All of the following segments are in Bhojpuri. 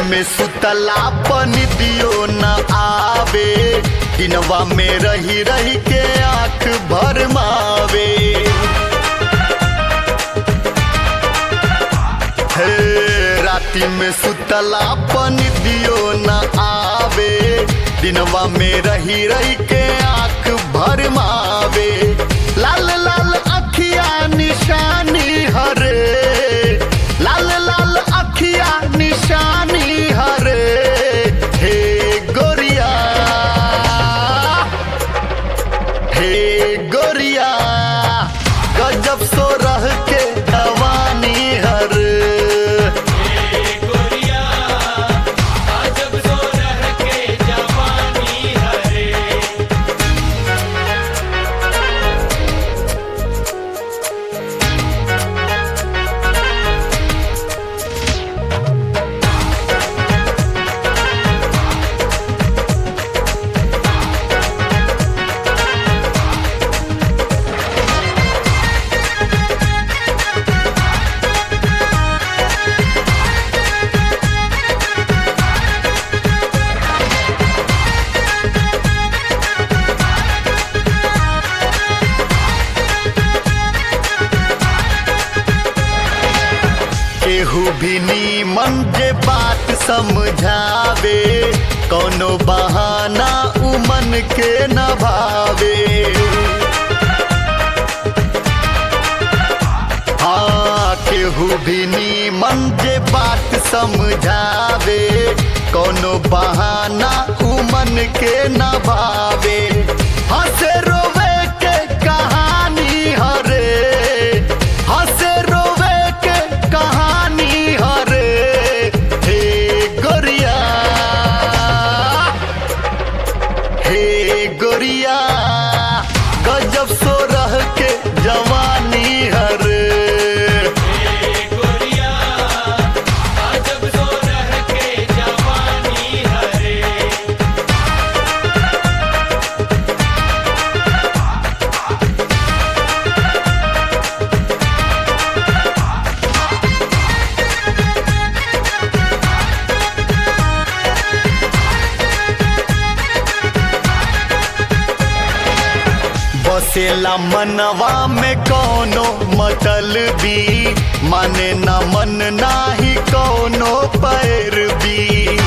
में सुतला पन दियो न आवे दिनवा में रही रही के आंख भर मावे हे राती में सुतला पन दियो न आवे दिनवा में रही रही के आंख भर मावे लाल लाल अखिया निशानी हरे लाल लाल अखिया निशानी हरे हे गोरिया हे गोरिया गजब सो रह के जवानी हर गोरिया अजब सो रह के जवानी हरे केहू भी नीमन जे बात समझावे कोनो बहाना उमन के न भावे हाँ केहू भी नीमन जे बात समझावे कोनो बहाना उमन के न भावे हंसे रोवे के कहानी हरे हंसे रोवे के कहानी हरे हे गोरिया हे गोरिया गजब सो रह के जवानी हरे गोरिया अजब सो रह के जवानी हरे बसेला मनवा में कोनो मतलबी माने न मन नाही कोनो पैरवी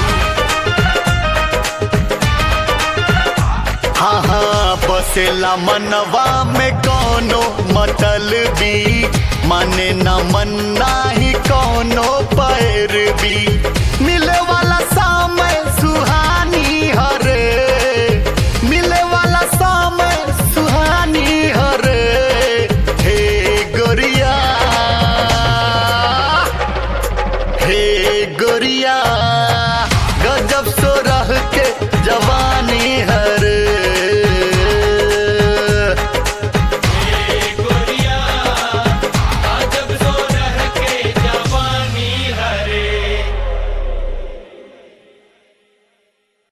हाँ हाँ बसेला मनवा में कोनो मतलबी माने न मन नाही कोनो पैरवी